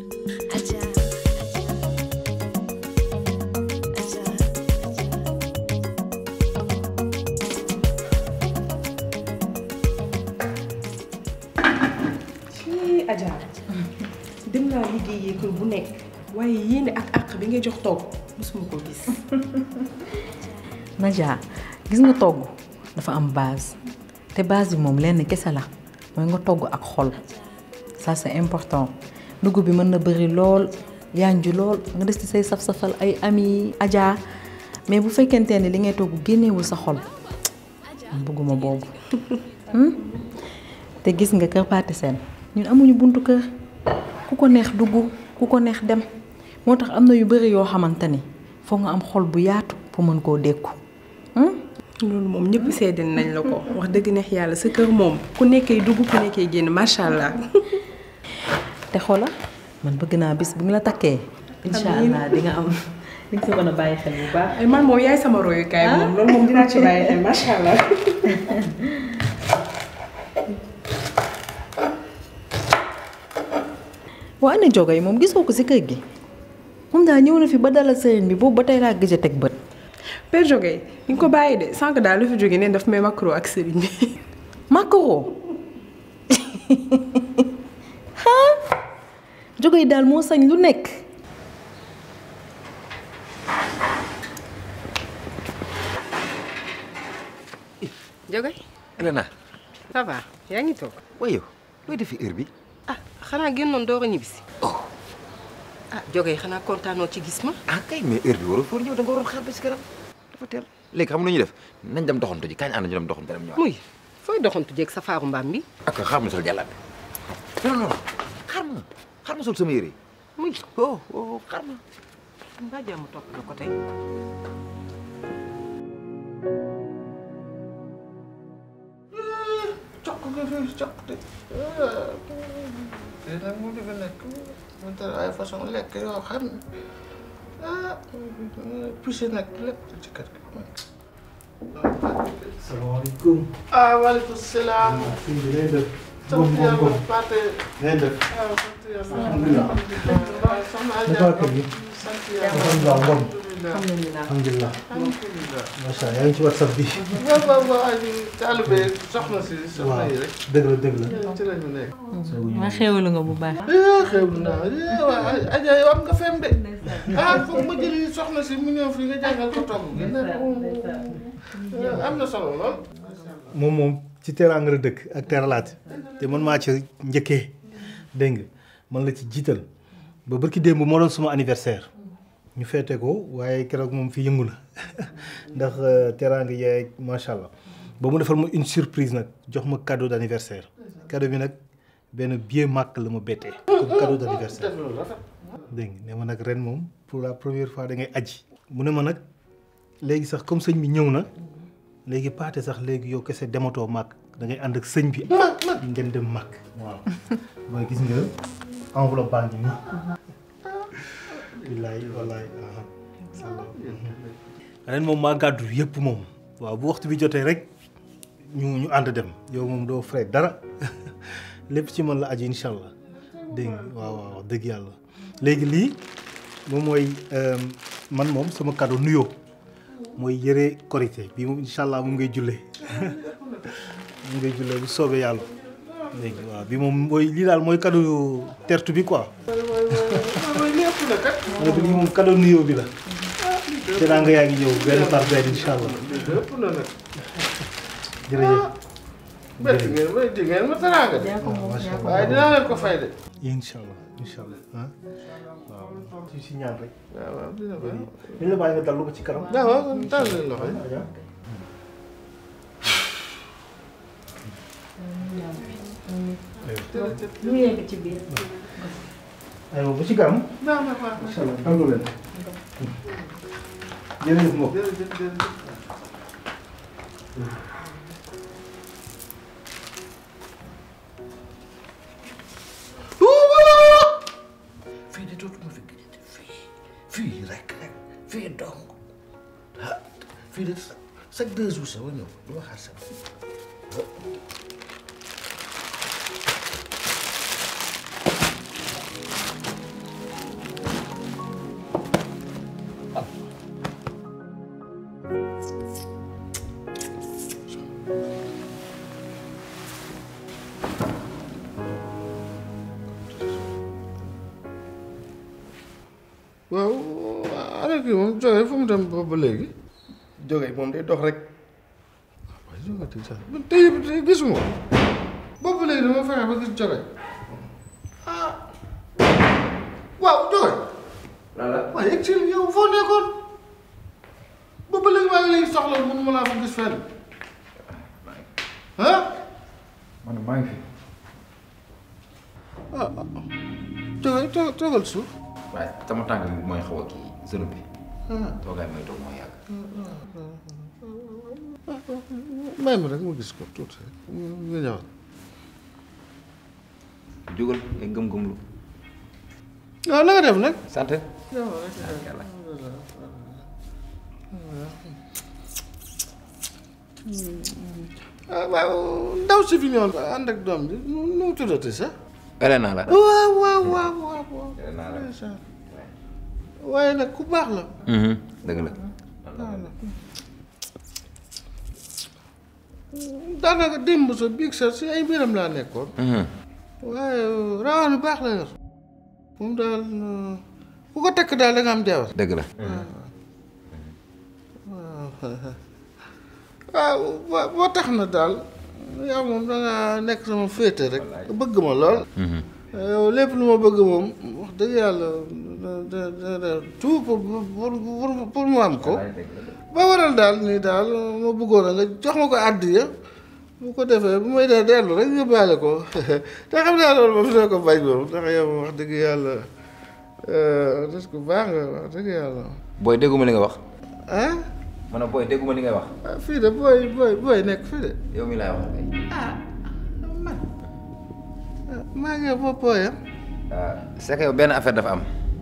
Adja Adja ci Adja dem naa liggéeyee kër bu nekk waaye yéene ak àq bi ngay jox togg mosuma ko gis. Nadia gis nga togg dafa am base te base bi moom lenn kese la mooy nga togg ak xol ça c'est important dugub bi mën na bëri lool yanju lool nga des ci say saf-safal ay ami Adja mais bu fekkente ne li ngay togg génnewul sa xol man bëgguma boobu Hmm? te gis nga kër Pathé Sène ñun amuñu buntu kër ku ko neex dugg ku ko neex dem moo tax am na yu bëri yoo xamante ni foog nga am xol bu yaatu pour mën koo dékku loolu moom ñëpp seede nañ la ko wax dëgg neex yàlla sa kër moom ku nekkee dugg ku nekkee génn macha allah. te xoola man bëgg naa bis bu ñu la takkee incha allah di nga am di nga si mën a bàyyi xel bu baax ay man moom yaay sama royukaay moom loolu moom dinaa ci bàyyi xel macha allah. waa ana jogo yi moom gisoo ko si kër gi moom daal ñëw na fi ba dalal sëriñ bi boobu ba tey laa gëj a teg bët Père Jogay ni nga ko bàyyi de sànq daal lu fi jógee ne daf may macro ak sëriñ bi. makaro ah jogo yi daal moo sañ lu nekk Jogoy Elena ça va yaa ngi toog waaye yow looy defi heure bi ah xanaa génnoon door a ñibbisi ah Jogoy xanaa kontaanoo ci gis ma ah kay mais heure bi waroo foor ñëw da nga waroon xaar ba si kanam dafa teel léegi xam nga nu ñuy def nañ dem doxantu ji kañ ànd ñu dem doxantu dem ñëwaat muy fooy doxantu jeeg sa faaru mbaam bi ak xaar ma sol jàllaat bi non non xaar ma xaar ma sol sama yére muy oh oh xaar ma mbaa jàmm topp la ko tey cokk nga fi cokk de te nag mu dëgg nekk mu tar ay façon lekk yoo xam ne ah poussé nag lépp ci kër gi salaamaaleykum. ah waaleykum salaam sëñ bi ngay def. sant yàlla Pathé ngay def. waaw sant yàlla alhamdulilah. alhamdulilah soxna Adja Naka kër gi. sant yàlla alhamdulilah Ngom. alhamdulilah alhamdulilah. alhamdulilah macha allah yaa ngi ci whatsapp bi. waaw waaw waaw ay taalibe soxna si soxna waaw yi rek dëgg la dëgg la. ci lañu nekk ma xéwalu nga bu baax eh xew naa eh waaw Adja yow am nga fem de ah foog ma jëli soxna si mu ñëw fii nga jàngal ko togg gi ne am na solo lool. moom moom ci teraanga la dëkk ak teralaat te man maa ci njëkkee dégg nga man la ci jiital ba barki démb moo doon suma anniversaire ñu feete ko waaye keroog moom fi yëngu na ndax teraanga yaay macha allah ba mu defal ma une surprise nag jox ma cadeau d'anniversaire cadeau bi nag benn billet màkk la ma bettee comme cadeau d'anniversaire dégg nga ne ma nag ren moom pour la première fois da ngay aji mu ne ma nag léegi sax comme sëñ bi ñëw na léegi paate sax léegi yow kese dematoo màkk da ngay ànd ak sëñ bi ngeen dem màkk waaw mooy gis nga enveloppe baa ngi nii wallaay wallaay ren moom maa gàddu yëpp moom waaw bu waxtu bi jotee rek ñu ñu ànd dem yow moom doo frais dara lépp ci man la aju incha allah dégg nga waaw waaw dëgg yàlla léegi lii moom mooy man moom sama cadeau nuyoo mooy yëre korité bii moom incha allah moom ngay jullee moom ngay jullee bu soobee yàlla léegi waaw bi moom mooy lii daal mooy cadeau tertu bi quoi. mooy lépp na kat. ma ne ko lii moom cadeau nuyoo bi la. te naa nga yaa ngi ñëw benn par benn incha allah. lépp na nag. jërëjëf. bett ngeen may di ngeen ma teraanga de. waaye dinaa leen ko fay de. incha allah incha allah ah waaw ci si ñaan rek. waaw waaw dina ko. dañ la bàyyi nga dallu ba ci kanam. waaw waaw kon tànn leen loxo yi. lu yegg ci biir aywa ba ci kanam. baax na baax na. incha allah tànn leen. jërëjëf mbokk. jërëjëf jërëjëf. fii de dootuma fi gëjati fii fii rek rek fii dong ah fii de chaque deux jours sax ma ñëw du ma xaar sax waaw ana kii moom jóge fu mu dem boobu ba léegi jóge moom day dox rek waaye jóge ti sax man tey tey gisuma ko boobu ba léegi dama fexe ba gis jóge ah waaw jóge waaye egg si yow foo nekkoon boobu ba léegi maa ngi lay soxla mun ma laa fa gis fenn ah man maa ngi fi. ah jóge to toogal suuf waaye sama tànk bi mooy xaw a kii zone bi. toogaay mooy toog mooy yàgg. may ma rek ma gis ko tuuti rek nga ñëwaat jógal ngay gëm-gëmlu. waaw na nga def nag sant. ah waaw ndaw si fi ñëwoon ànd ak doom bi nu nu mu tuddati sax Elena la. waaw waaw waaw waaw waaw Elena la. ndeysaan. waaye nag ku baax la dëgg la. daanaka démb sa biig sa si ay mbiram laa nekkoon waaye rawaan bu baax la yor moom daal ku ko takk daal da nga am jabar dëgg la. waaw waaw boo tax na daal yow moom da nga nekk sama féete rek bëgg ma lool yow lépp lu ma bëgg moom wax dëgg yàlla da da da da tout pour pour pour pour mu am ko ba waral daal nii daal ma bëggoon a nga jox ma ko àddiya bu ko defee bu may dee dellu rek yóbbaale ko te xam naa loolu moom dina ko bañ moom ndax yow wax dëgg yàlla des ko baax nga wax dëgg yàlla booy dégguma li nga wax. ah ma ne booy dégguma li ngay wax. ah fii de booy booy booy nekk fii de yow mi laay wax kay. man maa ngi boppoo yam c'est que yow benn affaire dafa am.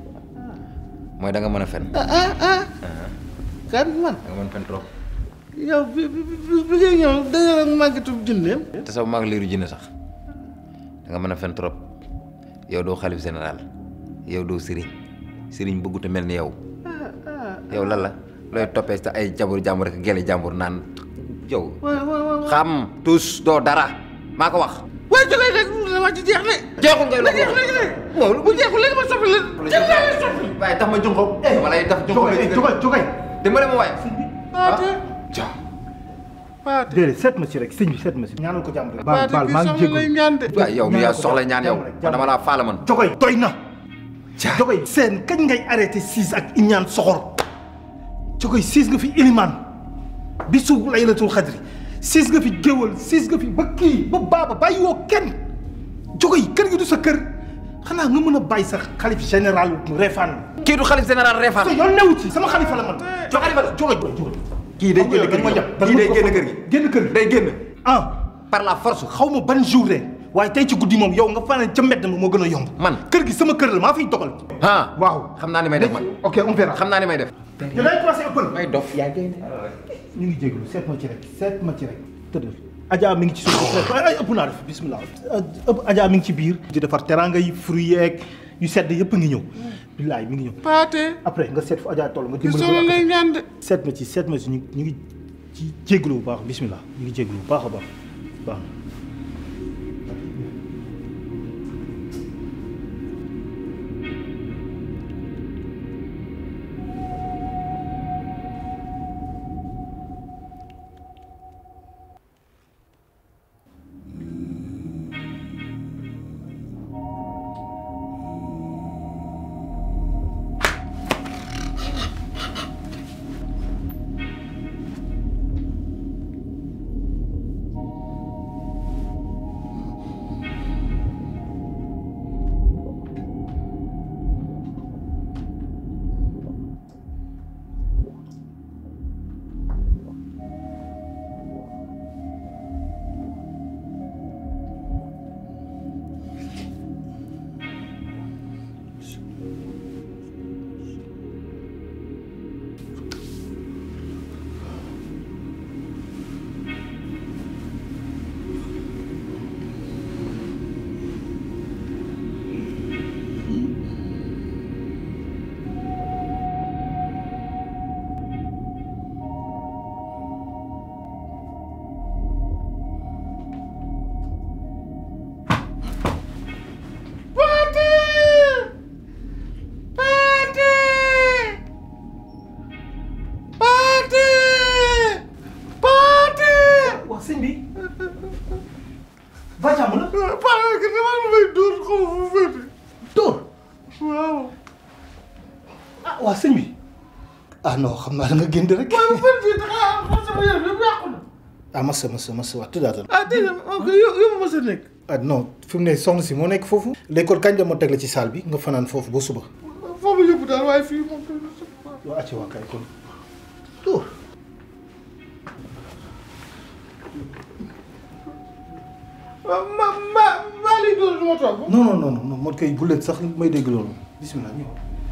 mooy da nga mën a fen. ah ah ah kan man da nga mën a fen trop. yow bi bi bi bi ngay ñëw dañu la màggatub junneem te sax mag liiru jinne sax da nga mën a fen trop yow doo xalif général yow doo sëriñ sëriñ bëggut a mel ni yow yow lan la looy toppee sa ay jàmbur jàmbur rek gele jàmbur naan yow waaw waaw waaw xam tous doo dara maa ko wax waaye ci lay rek wax ci jeex ne jeexul ngay na jeex léegi ne moom bu jeexul léegi ma soppi la jeex naa lay soppi waaye tax ma junko dama lay tax junko jógay jógay dimbale ma waaye paate ja paate déedéet seet ma ci rek sëñ bi seet ma ci ñaanal ko jàmm rek baal paate baal bi maa ngi soxla lay jégalu ñaan de waaye yow mi yaa soxla ñaan yow jàmm rek, man dama laa faala man jógay doy na jógay seen kañ ngay arrêté siis ak iñaan soxor jógay siis nga fi ilimaan bisu laylatul xadri siis nga fi géwal siis nga fi ba kii ba baaba bàyyi woo kenn jógay kër gi du sa kër xanaa nga mën a bàyyi sa xalif général Refane kii du xalif général Refane te yoon newu ci sama xalifa la man jo xalifa la jógay jógay kii day génn kër gi kii day génn kër gi génn kër gi day génn ah par la force xaw ma ban jour de waaye tey ci guddi moom yow nga fanaan ca mbedd ma moo gën a yomb man kër gi sama kër la maa fiy dogal ah waaw xam naa ni may def man ok on verra xam naa ni may def yow day commencé ëppal may dof yaa ngi ñu ngi jégalu seet ma ci rek seet ma ci rek tëddal Adja mi ngi ci suuf ay ay ëpp naa def bismillah ëpp Adja mi ngi ci biir di defar teranga yi fruits yeeg yu sedd yëpp ngi ñëw billaay mi ngi ñëw paate après nga seet fu Adja toll nga bi dimbali soxla ko lay ñaan de seet ma ci seet ma ci ñu ñu ngi ci jégalu bu baax bismillah ñu ngi jégalu bu baax a baax baax na waa sëñ bi ah non xam naa da nga génn rek waaye bu fan fii taxaa sama yére lépp yàqu na ah massa massa massa waa tëddaatal ah déedéet ok yow yow ma sa nekk ah non fi mu ne soxna si moo nekk foofu léegi kon kañ la ma teg la ci salle bi nga fanaan foofu ba suba foofu yóbbu daal waaye fii moom waa acci waa kay kon tuur ma ma maa lii dóor du ma toog non non non non moo koy gulet sax may dégg loolu bismillah ñëw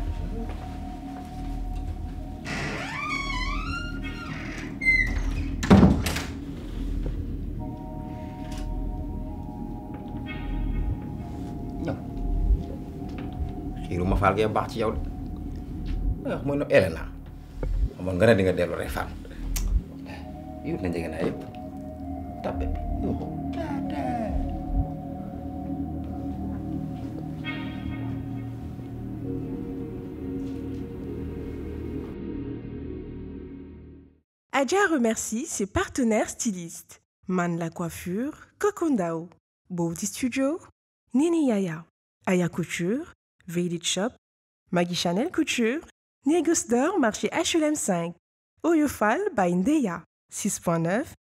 ñëw xiiru ma faal gee baax ci yow de wax mooy no Elena xamoon nga ne di nga dellu rek faal yut na njege naa yëpp tàppe bi yuuxu Adja remercie ses partenaires stylistes. Man la coiffure, Kokondao, Beauty Studio, Nini Yaya, Aya Couture, Village Shop, Maggie Chanel Couture, Négus d'or marché HLM 5, Oyofal by Ndeya, 6.9,